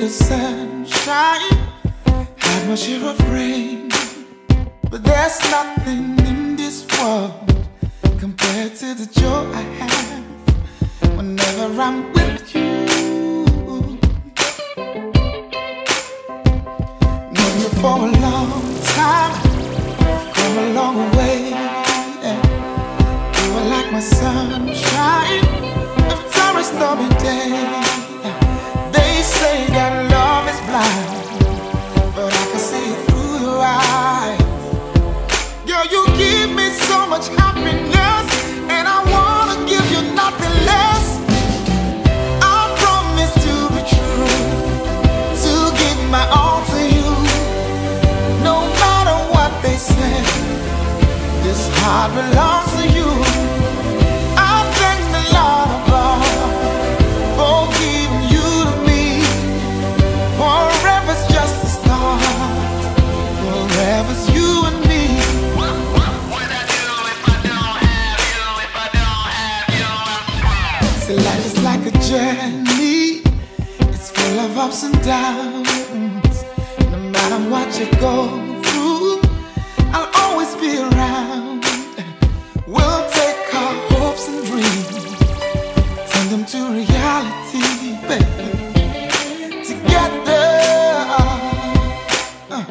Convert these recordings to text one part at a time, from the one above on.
the sunshine, had my share of rain. But there's nothing in this world compared to the joy I have whenever I'm with you. Known you for a long time, come a long way. You are like my sunshine after a stormy day. They say that love is blind, but I can see it through your eyes. Girl, you give me so much happiness, and I wanna give you nothing less. I promise to be true, to give my all to you, no matter what they say. This heart belongs to you. I thank the Lord above for giving you to me. Forever's just a start. Forever's you and me. See, life is like a journey. It's full of ups and downs. No matter what you go through, I'll always be around. We'll take our hopes and dreams, turn them to reality, baby. Together. Uh.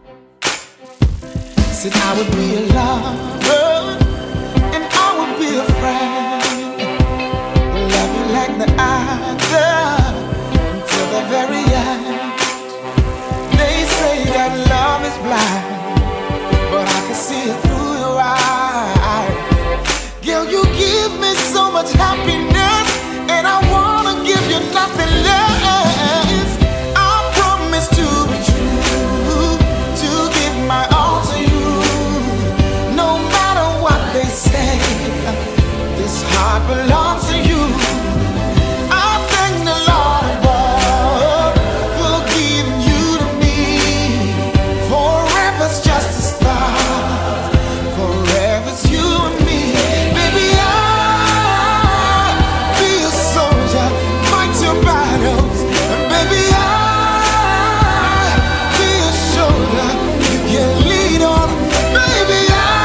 Said I would be a lover, and I would be a friend. We'll love you like the other until the very end. They say that love is blind, but I can see it through your eyes. Girl, you give me so much happiness, and I wanna give you nothing less. I promise to be true, to give my all to you, no matter what they say. This heart belongs to you. I thank the Lord above for giving you to me. Forever's just a start. Forever's you and me. Baby, I'll be a soldier, fight your battles. And baby, I'll be a shoulder you can lean on. Baby,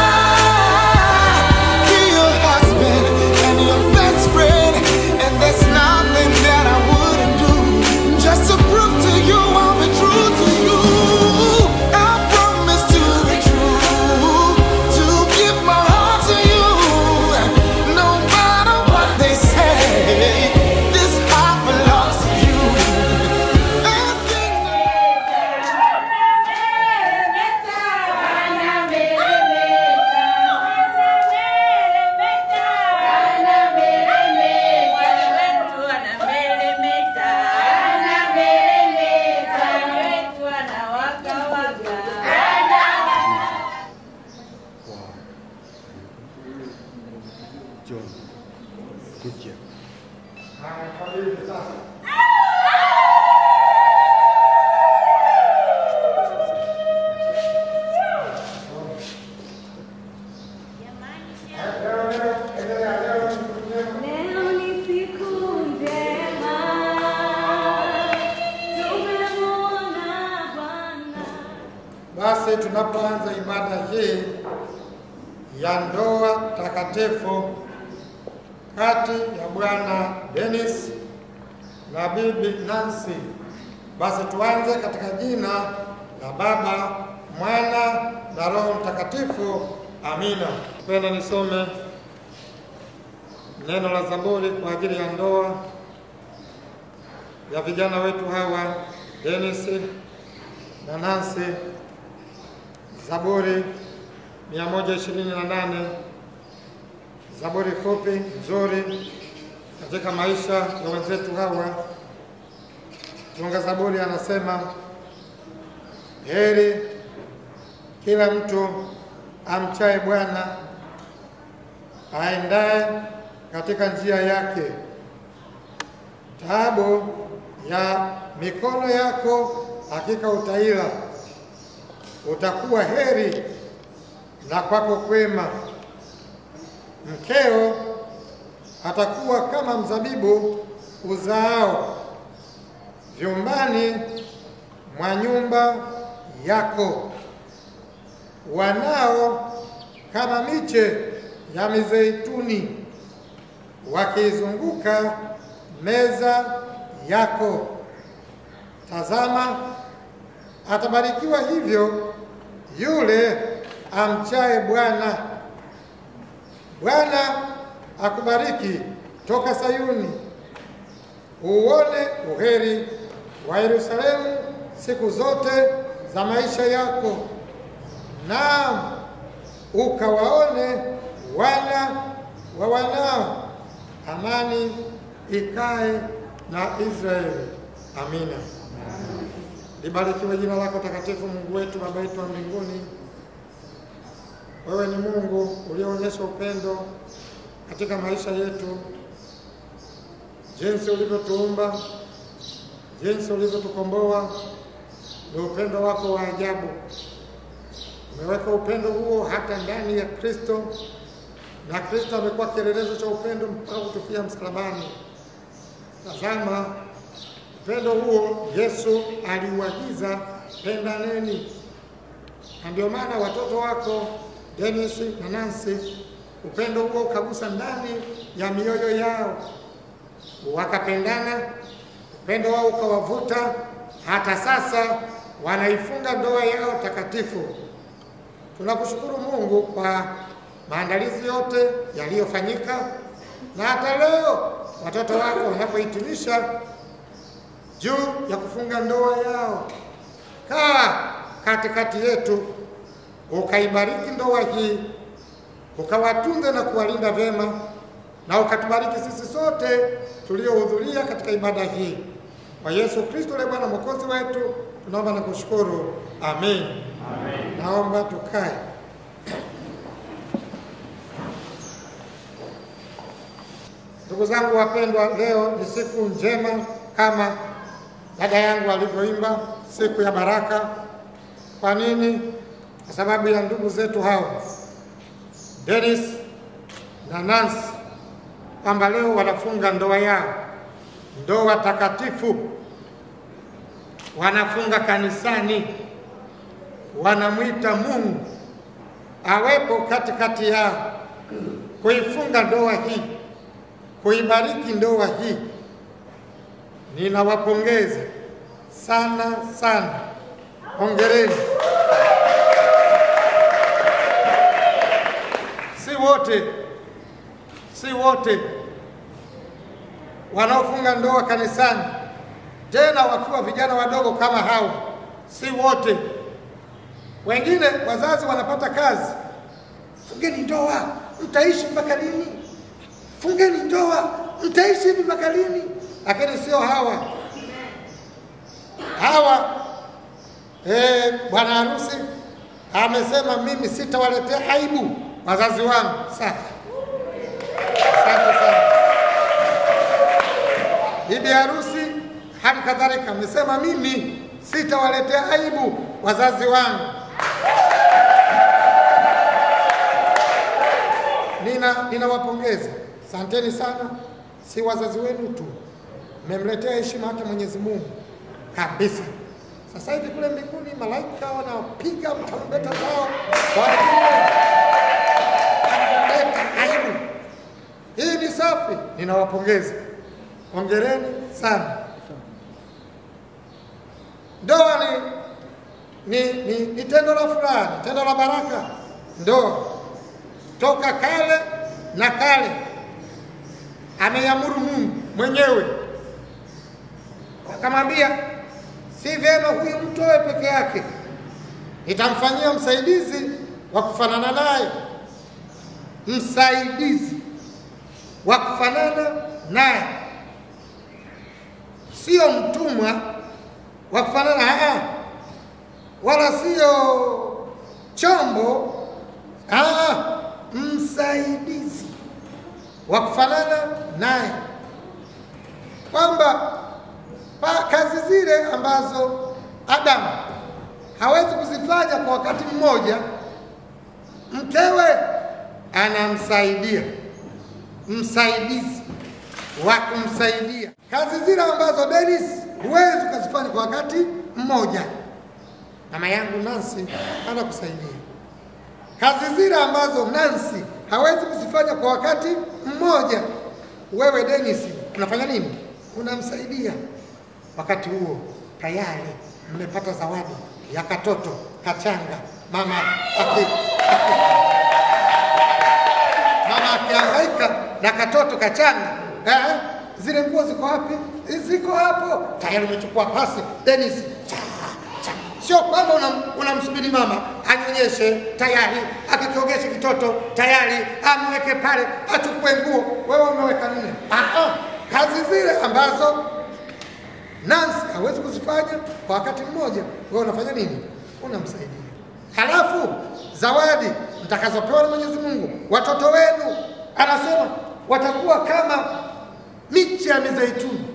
I'll be your husband and your best friend. And there's nothing that I wouldn't do just to prove to you I'll be true to you. I promise to be true, to give my heart to you, no matter what they say. This heart belongs to you. I think John. Good job. Leo ni siku njema, tumemwona Bwana. Basi tunapoanza ibada hii ya ndoa takatifu kati ya Bwana Dennis na Bibi Nancy, basi tuanze katika jina la Baba, Mwana na Roho Mtakatifu. Amina. Penda nisome neno la Zaburi kwa ajili ya ndoa ya vijana wetu hawa Dennis na Nancy. Zaburi 128 Zaburi fupi nzuri katika maisha ya wenzetu hawa. Tunga Zaburi anasema heri kila mtu amchaye Bwana, aendaye katika njia yake. Taabu ya mikono yako hakika utaila, utakuwa heri na kwako kwema. Mkeo atakuwa kama mzabibu uzaao vyumbani mwa nyumba yako, wanao kama miche ya mizeituni wakiizunguka meza yako. Tazama, atabarikiwa hivyo yule amchaye Bwana. Bwana akubariki toka Sayuni, uone uheri wa Yerusalemu siku zote za maisha yako, naam ukawaone wana wa wanao. Amani ikae na Israeli. Amina. Libarikiwe jina lako takatifu, Mungu wetu, Baba yetu wa mbinguni. Wewe ni Mungu ulioonyesha upendo katika maisha yetu, jinsi ulivyotuumba, jinsi ulivyotukomboa, ni upendo wako wa ajabu. Umeweka upendo huo hata ndani ya Kristo, na Kristo amekuwa kielelezo cha upendo mpaka kutufia msalabani. Tazama upendo huo Yesu aliuagiza, pendaneni. Na ndio maana watoto wako Dennis na Nancy, upendo huo ukagusa ndani ya mioyo yao, wakapendana, upendo wao ukawavuta, hata sasa wanaifunga ndoa yao takatifu. Tunakushukuru Mungu kwa maandalizi yote yaliyofanyika, na hata leo watoto wako wanapohitimisha juu ya kufunga ndoa yao. Kaa katikati yetu, ukaibariki ndoa hii, ukawatunze na kuwalinda vyema, na ukatubariki sisi sote tuliohudhuria katika ibada hii. Kwa Yesu Kristo le Bwana mwokozi wetu, tunaomba na kushukuru. Amen. Amen. Naomba tukae. Ndugu zangu wapendwa, leo ni siku njema kama dada yangu alivyoimba, siku ya baraka. Kwa nini? Kwa sababu ya ndugu zetu hao Dennis na Nancy, kwamba leo wanafunga ndoa yao, ndoa takatifu, wanafunga kanisani, wanamwita Mungu awepo katikati yao kuifunga ndoa hii, kuibariki ndoa hii. Ninawapongeza sana sana, hongereni. Si wote, si wote wanaofunga ndoa kanisani, tena wakiwa vijana wadogo kama hao, si wote. Wengine wazazi wanapata kazi, fungeni ndoa, mtaishi mpaka lini? Fungeni ndoa, mtaishi hivi mpaka lini? Lakini sio hawa. Hawa eh, bwana harusi amesema mimi sitawaletea aibu wazazi wangu. Safi, asante sana. Bibi harusi hali kadhalika amesema mimi sitawaletea aibu wazazi wangu. Nina ninawapongeza, asanteni sana. Si wazazi wenu tu, mmemletea heshima hata Mwenyezi Mungu kabisa. Sasa hivi kule mbinguni malaika wanapiga tarumbeta zao kwa ajili ya kuleta aibu. Hii ni safi, ninawapongeza, hongereni sana. Ndoa ni, ni, ni, ni tendo la furaha, ni tendo la baraka. Ndoa toka kale na kale ameiamuru Mungu mwenyewe, akamwambia si vyema huyu mtu awe peke yake, nitamfanyia msaidizi wa kufanana naye, msaidizi wa kufanana naye, sio mtumwa wa kufanana aa, wala sio chombo aa, msaidizi wa kufanana naye, kwamba pa kazi zile ambazo Adamu hawezi kuzifanya kwa wakati mmoja, mkewe anamsaidia, msaidizi wa kumsaidia kazi zile ambazo Dennis huwezi ukazifanya kwa wakati mmoja, mama yangu Nancy anakusaidia. Kazi zile ambazo Nancy hawezi kuzifanya kwa wakati mmoja, wewe Dennis unafanya nini? Unamsaidia. Wakati huo tayari mmepata zawadi ya katoto kachanga, mama aki, aki, mama akihangaika na katoto kachanga eh, zile nguo ziko wapi? Ziko hapo tayari, umechukua pasi Dennis, cha, cha. Sio kwamba unam- unamsubiri mama anyonyeshe tayari, akikiogeshe kitoto tayari, amweke pale achukue nguo, wewe umeweka nne. Ah, ah. Kazi zile ambazo Nancy hawezi kuzifanya kwa wakati mmoja, wewe unafanya nini? Unamsaidia. Halafu zawadi mtakazopewa na Mwenyezi Mungu, watoto wenu, anasema watakuwa kama miche ya mizeituni,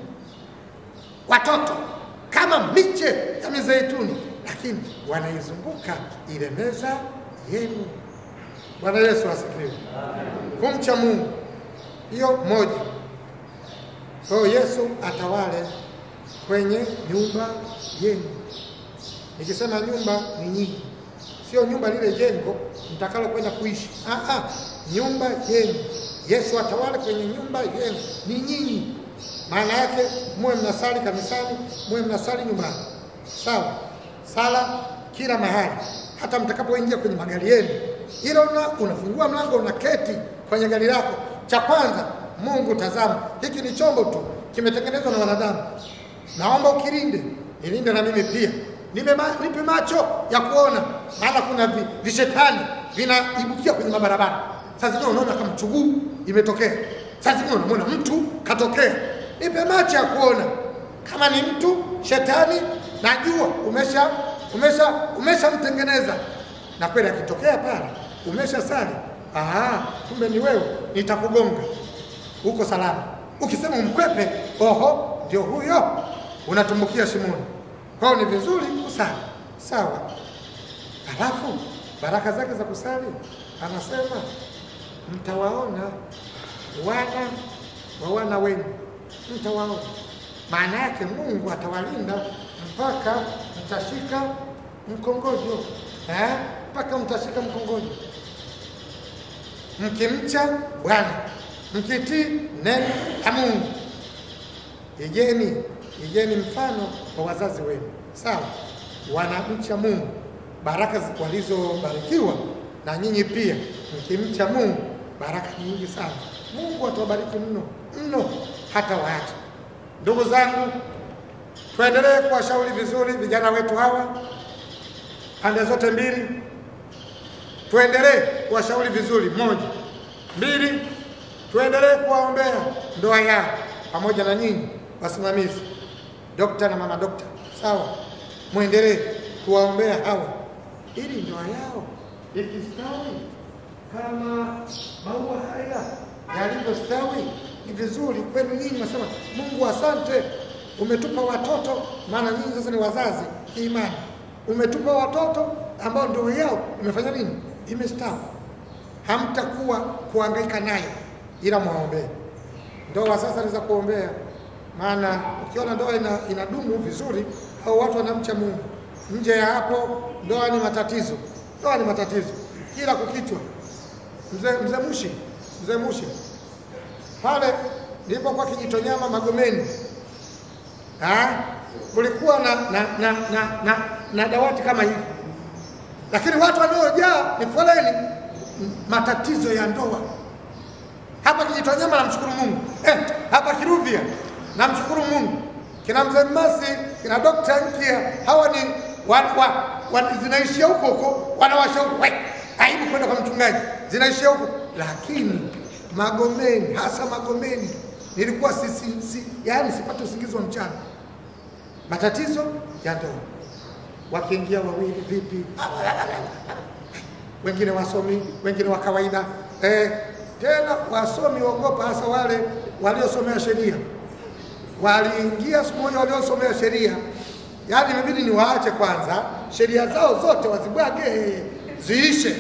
watoto kama miche ya mizeituni, lakini wanaizunguka ile meza yenu. Bwana Yesu asifiwe. Kumcha Mungu, hiyo moja. Kwa hiyo Yesu atawale kwenye nyumba yenu. Nikisema nyumba ni nyinyi, sio nyumba lile jengo mtakalo kwenda kuishi. Ah, ah, nyumba yenu. Yesu atawale kwenye nyumba yenu, ni nyinyi. Maana yake muwe mnasali kanisani, muwe mnasali nyumbani, sawa? Sala kila mahali, hata mtakapoingia kwenye magari yenu, ila una, unafungua mlango unaketi kwenye gari lako, cha kwanza, Mungu tazama, hiki ni chombo tu, kimetengenezwa na wanadamu naomba ukilinde, nilinde na mimi pia, nipe, ma, nipe macho ya kuona, maana kuna vi, vishetani vinaibukia kwenye mabarabara. Saa zingine unaona kama chuguu imetokea, saa zingine unamwona mtu katokea. Nipe macho ya kuona, kama ni mtu shetani, najua umesha umesha umeshamtengeneza, na kweli akitokea pale umesha sali, aha, kumbe ni wewe, nitakugonga uko salama. Ukisema umkwepe, oho, ndio huyo, unatumbukia shimoni. Kwa hiyo ni vizuri kusali, sawa. Halafu baraka zake za kusali, anasema mtawaona wana wa wana wenu, mtawaona. Maana yake Mungu atawalinda mpaka mtashika mkongojo eh, mpaka mtashika mkongojo mkimcha Bwana, mkitii neno la Mungu. Igeni, igeni mfano wa wazazi wenu, sawa? Wanamcha Mungu, baraka zi- walizobarikiwa na nyinyi pia mkimcha Mungu, baraka nyingi sana. Mungu atawabariki mno mno, hata waacha. Ndugu zangu, tuendelee kuwashauri vizuri vijana wetu hawa pande zote mbili tuendelee kuwashauri vizuri. Moja, mbili, tuendelee kuwaombea ndoa yao pamoja na nyinyi wasimamizi, dokta na mama dokta, sawa, mwendelee kuwaombea hawa ili ndoa yao ikistawi kama maua haya yalivyostawi. Ni vizuri kwenu nyinyi, nasema Mungu asante, umetupa watoto, maana nyinyi sasa ni wazazi kiimani. Umetupa watoto ambao ndoa yao imefanya nini? Imestawi. Hamtakuwa kuhangaika nayo, ila mwaombee. Ndoa sasa ni za kuombea, maana ukiona ndoa ina, inadumu vizuri au watu wanamcha Mungu. Nje ya hapo, ndoa ni matatizo, ndoa ni matatizo kila kukichwa. Mzee mzee Mushi, mzee Mushi pale nilipokuwa Kijitonyama Magomeni, ah, kulikuwa na na, na, na, na, na dawati kama hivi, lakini watu waliojaa ni foleni, m- matatizo ya ndoa hapa Kijitonyama. Namshukuru Mungu eh, hapa Kiruvia namshukuru Mungu, kina mzee Mmasi kina Dokta Nkia, hawa ni wa, wa, wa, zinaishia huko huko, wanawasha huko we, aibu kwenda kwa mchungaji, zinaishia huko. Lakini Magomeni, hasa Magomeni, nilikuwa si, si, si, yaani sipate usingizi wa mchana, matatizo ya ndoa, wakiingia wawili vipi, wengine wasomi, wengine wa kawaida eh, tena wasomi waogopa, hasa wale waliosomea sheria. Waliingia siku moja waliosomea sheria, yaani imebidi niwaache kwanza sheria zao zote wazibwage ziishe,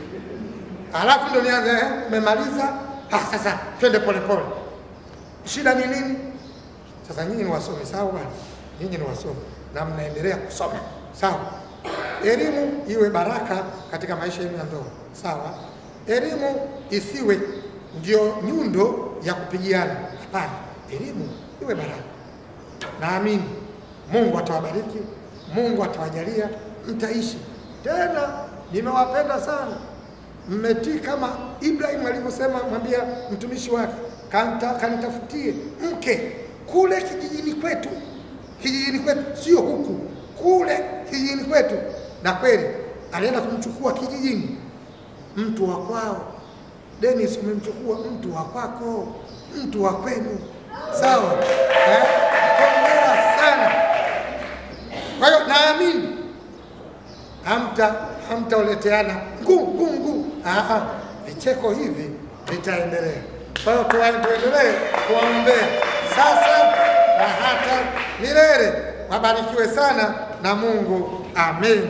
alafu ndo nianze eh, umemaliza ah, sasa twende polepole. Shida ni nini? Sasa nyinyi ni wasomi, sawa bwana? Nyinyi ni wasomi na mnaendelea kusoma, sawa? Elimu iwe baraka katika maisha yenu ya ndoa, sawa? Elimu isiwe ndio nyundo ya kupigiana, hapana. Elimu iwe baraka. Naamini Mungu atawabariki, Mungu atawajalia, mtaishi tena. Nimewapenda sana, mmetii kama Ibrahim alivyosema, mwambia mtumishi wake kanta, kanitafutie mke kule kijijini kwetu, kijijini kwetu, sio huku, kule kijijini kwetu. Na kweli alienda kumchukua kijijini, mtu wa kwao. Dennis, umemchukua mtu wa kwako, mtu wa kwenu, sawa eh? Hongera sana. Kwa hiyo naamini hamta hamtaoleteana ngu ngu ngu, ah, ah, vicheko hivi vitaendelea. Kwa hiyo tuwa- tuendelee kuwaombea sasa na hata milele. Wabarikiwe sana na Mungu, amen.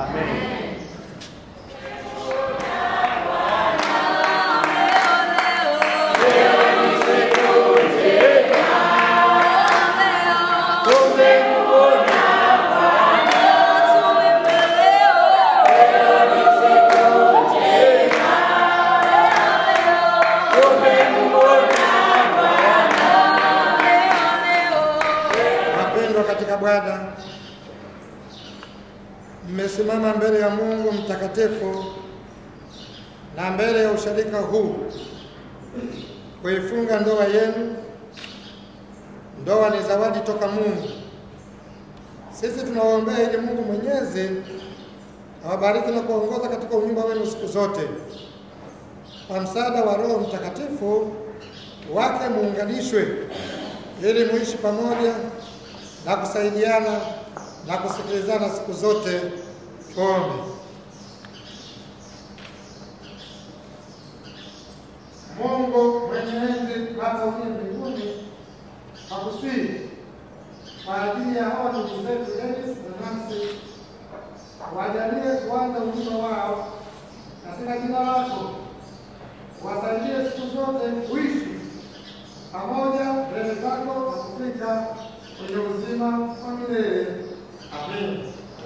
Wapendwa katika Bwana, mmesimama mbele ya Mungu mtakatifu na mbele ya usharika huu kuifunga ndoa yenu. Ndoa ni zawadi toka Mungu. Sisi tunawaombea ili Mungu Mwenyezi awabariki na kuongoza katika unyumba wenu siku zote, kwa msaada wa Roho Mtakatifu wake muunganishwe ili muishi pamoja na kusaidiana na kusikilizana siku zote. Tuombe. Mungu mwenye enzi Baba uliye mbinguni, nakusihi kwa ajili ya hawa ndugu zetu Dennis na Nancy, wajalie kuanza ujumbe wao katika jina lako, wasaidie siku zote kuishi pamoja mbele zako na kufika kwenye uzima wa milele. Amen.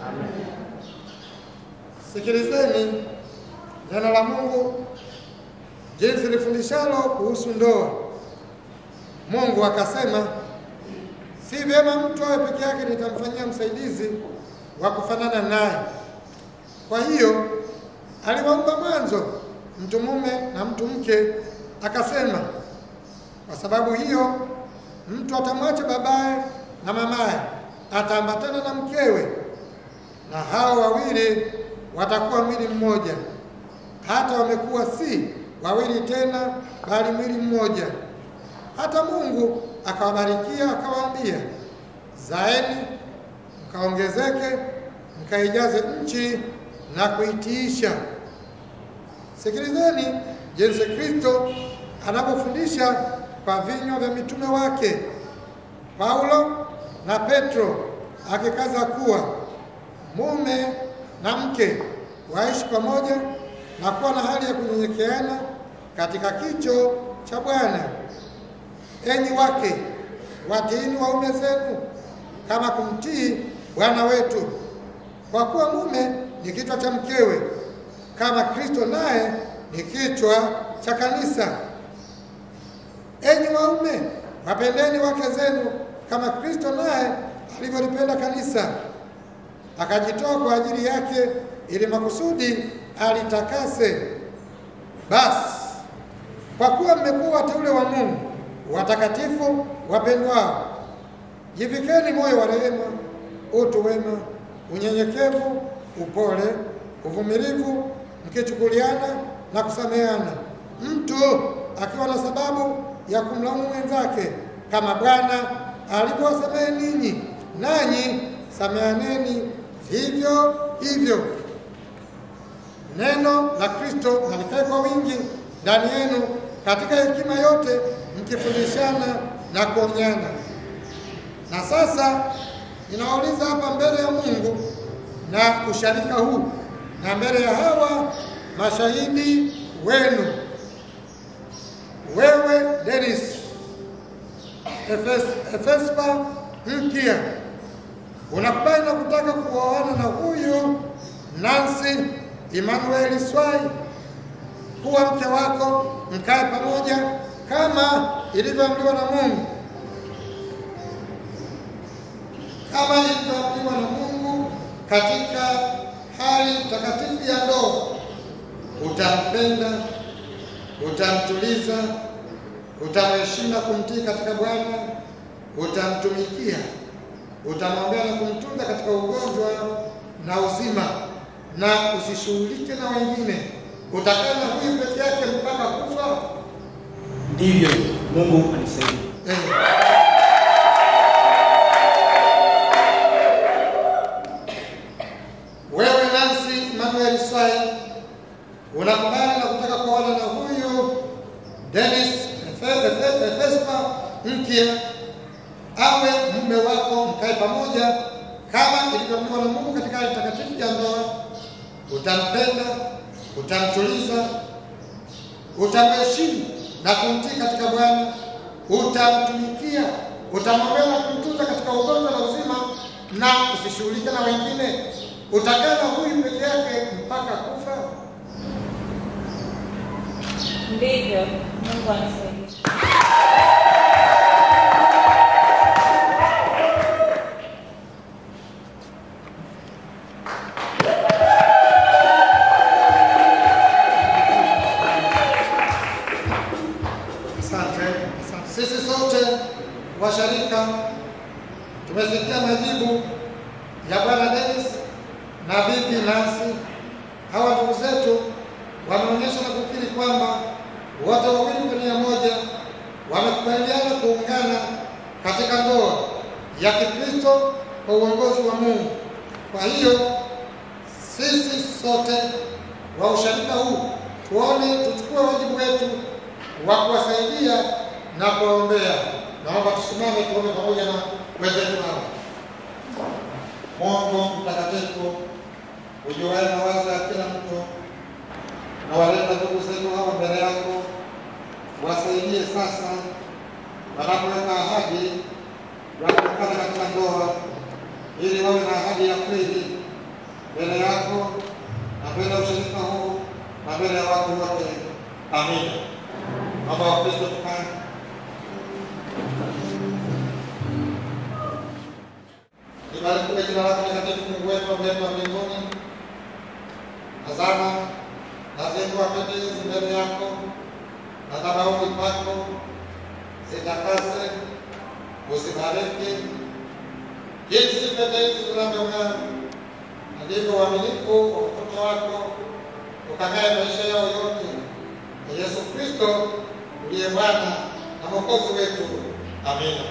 Sikilizeni neno la Mungu jinsi lifundishalo kuhusu ndoa. Mungu akasema, si vyema mtu awe peke yake, nitamfanyia msaidizi wa kufanana naye. Kwa hiyo aliwaumba mwanzo mtu mume na mtu mke, akasema kwa sababu hiyo mtu atamwacha babaye na mamaye, ataambatana na mkewe, na hao wawili watakuwa mwili mmoja. Hata wamekuwa si wawili tena, bali mwili mmoja. Hata Mungu akawabarikia akawaambia, zaeni mkaongezeke, mkaijaze nchi na kuitiisha. Sikilizeni jinsi Kristo anapofundisha kwa vinywa vya mitume wake Paulo na Petro, akikaza kuwa mume na mke waishi pamoja na kuwa na hali ya kunyenyekeana katika kicho cha Bwana. Enyi wake, watiini waume zenu kama kumtii Bwana wetu, kwa kuwa mume ni kichwa cha mkewe, kama Kristo naye ni kichwa cha kanisa. Enyi waume, wapendeni wake zenu kama Kristo naye alivyolipenda kanisa, akajitoa kwa ajili yake, ili makusudi alitakase. Basi kwa kuwa mmekuwa wateule wa Mungu, watakatifu wapendwao, jivikeni moyo wa rehema, utu wema, unyenyekevu, upole, uvumilivu, mkichukuliana na kusameheana, mtu akiwa na sababu ya kumlaumu mwenzake, kama Bwana alivyowasamehe ninyi, nanyi samehaneni vivyo hivyo. Neno la Kristo na likae kwa wingi ndani yenu katika hekima yote, mkifundishana na kuonyana. Na sasa ninawauliza hapa mbele ya Mungu na usharika huu na mbele ya hawa mashahidi wenu, wewe Dennis, Efes- Efespa mpya. Unakubali na kutaka kuoana na huyu Nancy Emmanuel Swai kuwa mke wako, mkae pamoja kama ilivyoamriwa na Mungu, kama ilivyoamriwa na Mungu katika hali takatifu ya ndoa. Utampenda, utamtuliza, utamheshimu na kumtii katika Bwana, utamtumikia, utamwombea na kumtunza katika ugonjwa na uzima, na usishughulike na wengine. Utakaa na huyu peke yake mpaka kufa. Ndivyo Mungu anisaidie. Eh. Wewe Nancy Emmanuel Swai unakubali na kutaka kuoana na huyu Dennis Efe- Efe- Efespa mpya awe mume wako, mkae pamoja kama ilivyoamriwa na Mungu katika hali takatifu ya ndoa. Utampenda, utamtuliza, utamheshimu na kumtii katika Bwana, utamtumikia, utamwombea na kumtunza katika ugonjwa na uzima, na usishughulike na wengine. Utakaa na huyu peke yake mpaka kufa. Ndivyo Mungu anisaidie. Asante. Sisi sote washarika tumesikia majibu ya Bwana Dennis na Bibi Nancy. Hawa ndugu zetu wameonyesha na kukiri kwamba wote wawili kwa nia moja wamekubaliana kuungana katika ndoa ya Kikristo kwa uongozi wa Mungu. Kwa hiyo sisi sote wa usharika huu tuone, tuchukue wajibu wetu wa kuwasaidia na kuwaombea. Naomba tusimame tuombe pamoja na wenzetu hawa. Mungu mtakatifu, ujuaye mawazo ya kila mtu, na waleta ndugu zetu hawa mbele yako, wasaidie sasa wanapoweka ahadi ya kuungana katika ndoa, ili wawe na ahadi ya kweli mbele yako na mbele ya ushirika huu na mbele ya watu wote. Amina. Baba wa Kristo tukae. Libarikiwe jina lako takatifu, Mungu wetu aliye wa mbinguni. Tazama, nazindua pete hizi mbele yako na madhabahuni pako, zitakase, uzibariki jinsi pete hizi zinavyong'aa, na ndivyo uaminifu wa mtoto wako ukang'ae maisha yao yote na Yesu Kristo uliye Bwana na Mwokozi wetu. Amina.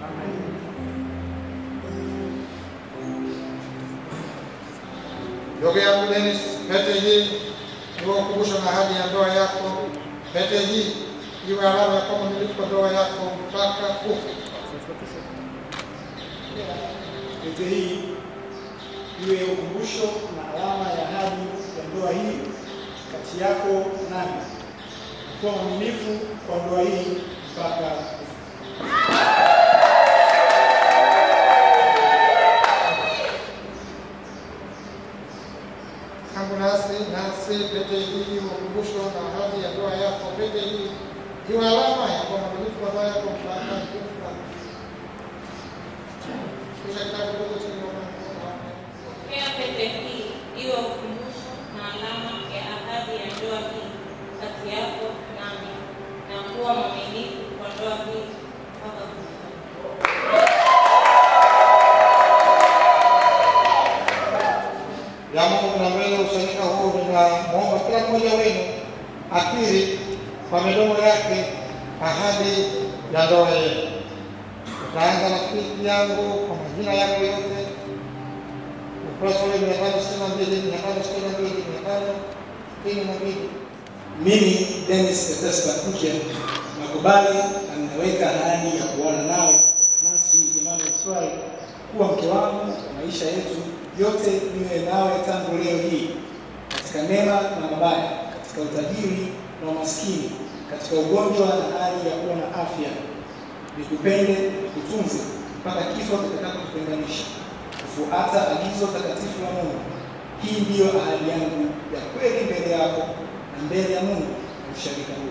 Ndugu yangu Dennis, pete hii iwe ukumbusho na ahadi ya ndoa yako. Pete hii iwe alama ya kwamba umiliki kwa ndoa yako mpaka kufa. Pete hii iwe ukumbusho na alama ya ahadi ya ndoa hii kati yako nami, kuwa mwaminifu kwa ndoa hii mpaka kufa. Tangu nasi nasi pete hii iwe ukumbusho na ahadi ya ndoa yako. Pete hii iwe alama ya kwamba umiliki kwa ndoa yako mpaka kufa. Kisha kitabu kidogo chini ya mlango. Pokea pete hii iwe ukumbusho na alama ya ahadi ya ndoa hii kati yako nami, na kuwa mwaminifu kwa ndoa hii mpaka kufa. ya Mungu na mbele ya usharika huu, ninamwomba kila mmoja wenu akiri kwa midomo yake ahadi ya ndoa yenu. Utaanza na rafiki yangu kwa majina yangu yote, ukurasa ule mia tano sitini na mbili mia tano sitini na mbili mia tano sitini na mbili Mimi Dennis Bethesda Kuja nakubali na ninaweka ahadi ya kuoana nawe Nancy Emmanuel Swai kuwa mke wangu kwa maisha yetu yote, niwe nawe tangu leo hii katika mema na mabaya, katika utajiri na umaskini, katika ugonjwa na hali ya kuwa na afya, nikupende, nikutunze mpaka kifo kitakapotutenganisha, kufuata agizo takatifu la Mungu. Hii ndiyo ahadi yangu ya kweli mbele yako na mbele ya Mungu na ushirika huu.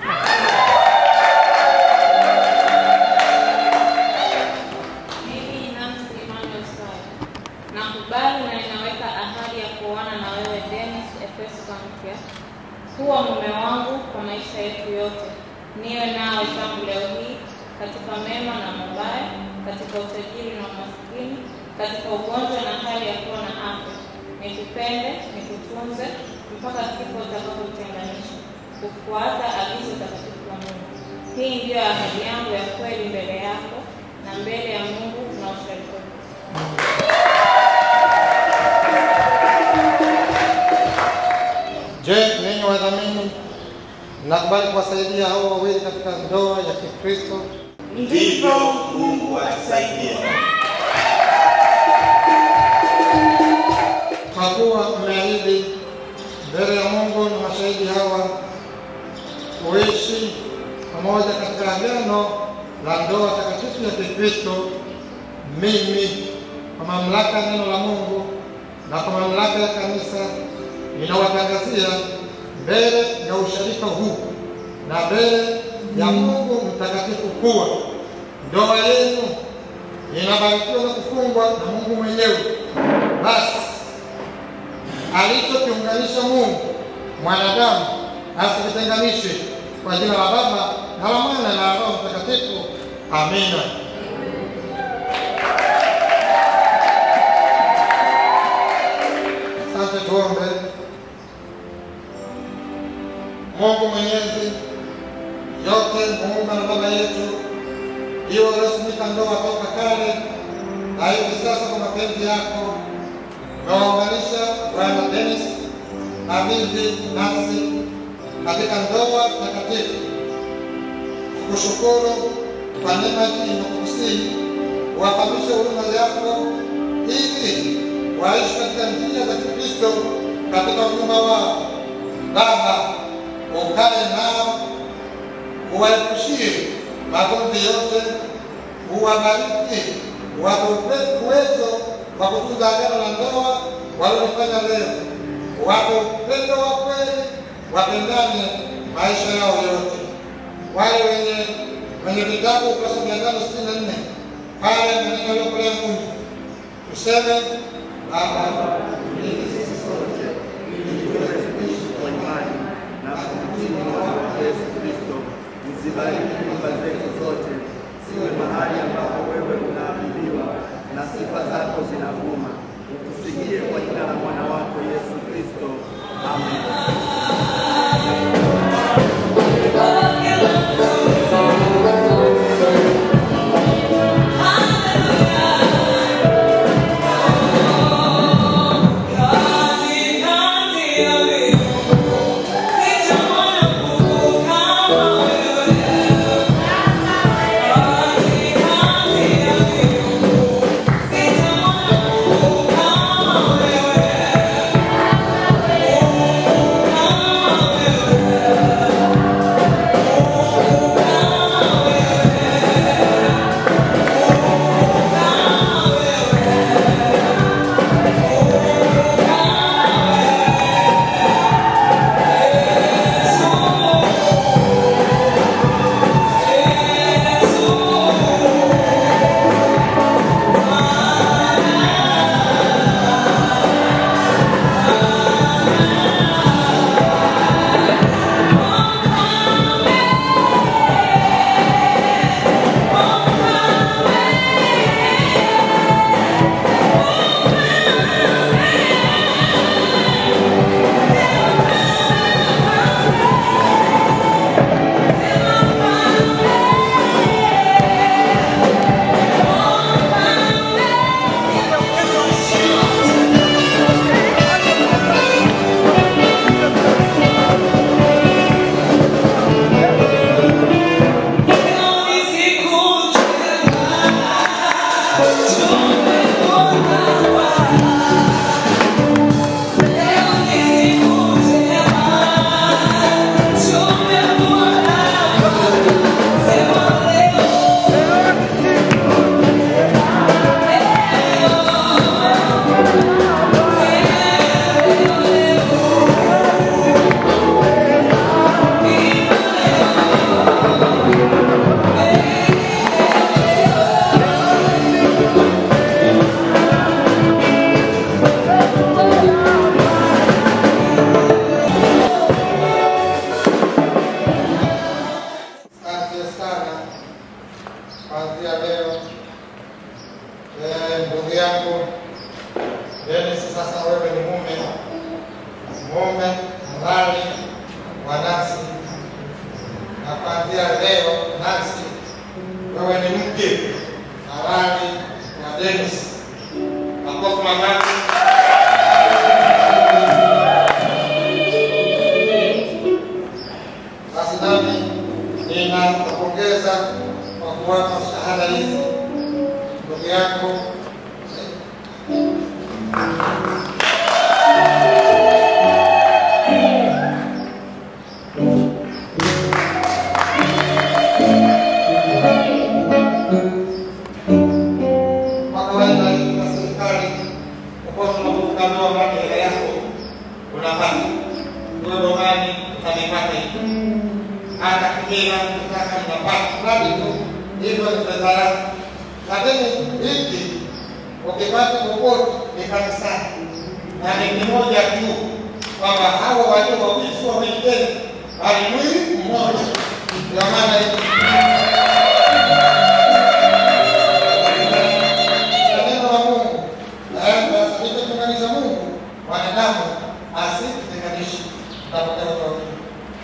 Mimi Nancy Emmanuel Swai nakubali na ninaweka ahadi ya kuoana na wewe Dennis Efeso Kampya kuwa mume wangu kwa maisha yetu yote, niwe nawe tangu leo hii katika mema na mabaya, katika utajiri na umaskini, katika ugonjwa na hali ya kuwa na afya, nikupende, nikutunze mpaka kifo utakapotutenganisha, kufuata agizo takatifu la Mungu. Hii ndiyo ahadi yangu ya kweli mbele yako na mbele ya Mungu na ushirika huu. Je, ninyi wadhamini mnakubali kuwasaidia hao wawili katika ndoa ya Kikristo? ndivyo Mungu atusaidie. Kwa kuwa mmeahidi mbele ya Mungu na mashahidi hawa kuishi pamoja katika agano la ndoa takatifu ya Kikristo, mimi kwa mamlaka ya neno la Mungu na kwa mamlaka ya kanisa ninawatangazia mbele ya ushirika huu na mbele ya Mungu mtakatifu kuwa ndoa yenu inabarikiwa na kufungwa na Mungu mwenyewe. Basi alichokiunganisha Mungu mwanadamu asikitenganishe. Kwa jina la Baba na la Mwana na la Roho Mtakatifu, amina. Asante, tuombe. Mungu Mwenyezi, yote muumba na baba yetu, iwe uliosimika ndoa toka kale na hivi sasa kwa mapenzi yako umewaunganisha Bwana Dennis na binti Nancy katika ndoa takatifu. Tukushukuru kwa neema hii na kukusihi uwafahamishe huruma yako ili waishi katika njia za Kikristo katika huduma wao. Baba, ukae nao, uwaepushie magonjwa yote, uwabariki, uwape uwezo wa kutunza agano la ndoa walilofanya leo, wape upendo wa kweli, wapendane maisha yao yote. Wale wenye wenye vitabu ukurasa mia tano sitini na nne pale maneno yaliyokolea Mungu tuseme Baba, ili sisi sote ili tuweze kuishi kwa imani na kumtii Bwana Yesu Kristo. Uzibariki nyumba zetu zote, siwe mahali ambapo wewe unaabudiwa na sifa zako zinavuma. Utusikie kwa jina la mwana wako Yesu Kristo, amen. Thank you. ukaambiwa upate hela yako unapata wewe dogani utanipata hivi hata kigera ukitaka unapata mradi tu hivyo ni fedha yako lakini hiki ukipata popote ni kanisani na ni kimoja tu kwamba hawa walio wawili sio wawili tena bali mwili mmoja ndio maana hii neno la Mungu linatenganisha Mungu wanadamu asitutenganishe na kupenda kwa Mungu.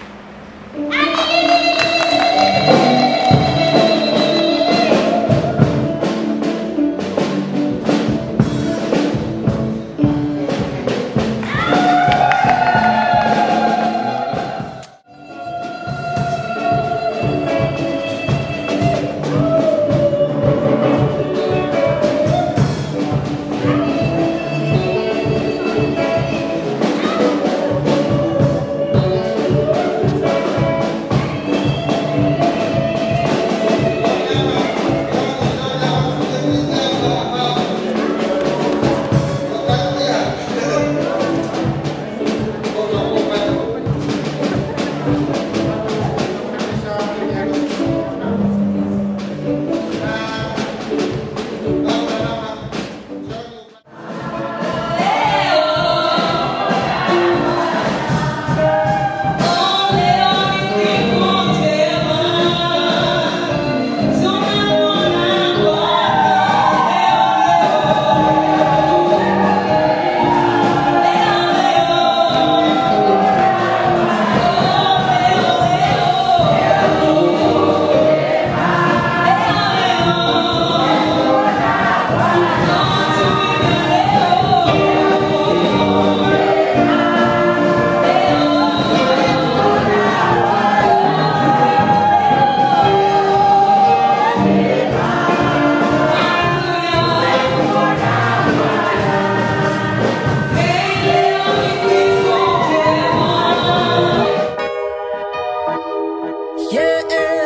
Yeah,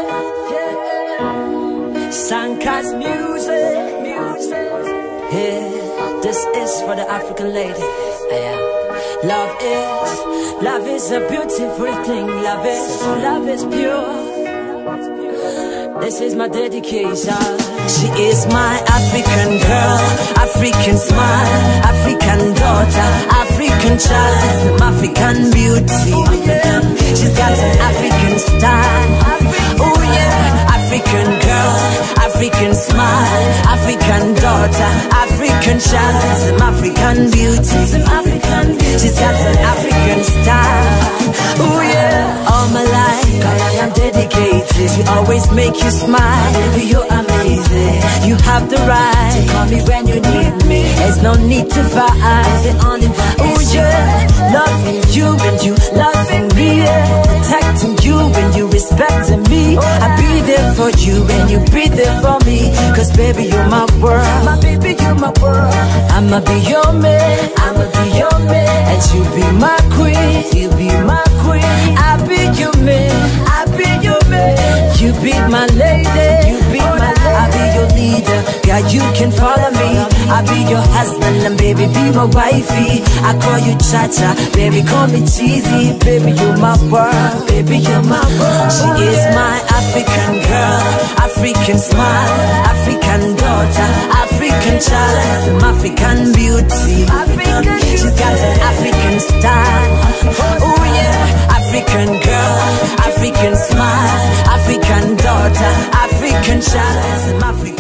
yeah. Sanka's music, music. Yeah, this is for the African lady. Yeah. Love is, love is a beautiful thing. Love is, love is pure. This is my dedication. She is my African girl, African smile, African daughter, African child, African beauty. She's got an African style. Oh yeah, African girl, African smile, African daughter, African child, African beauty. She's got an African style. Oh yeah, all my life I am dedicated to always make you smile. You're amazing. You have the right to call me when you need me. There's no need to fight. Oh yeah, loving you and you loving me. Yeah. Protecting you and you respecting me. I'll be there for you and you be there for me. Cause baby, you're my world. My baby, you're my world. I'ma be your man. I'ma be your man. And you be my queen. You be my queen. I'll be your man. I'll be your man. You be my lady. You be my lady. I'll be your leader. God, you can follow me. I'll be your husband and baby, be my wifey. I call you Cha Cha, baby, call me cheesy. Baby, you're my world. Baby, you're my world. She is my African girl, African smile, African daughter, African child, some African beauty. She's got an African style. Oh yeah, African girl, African smile, African daughter, African child, some African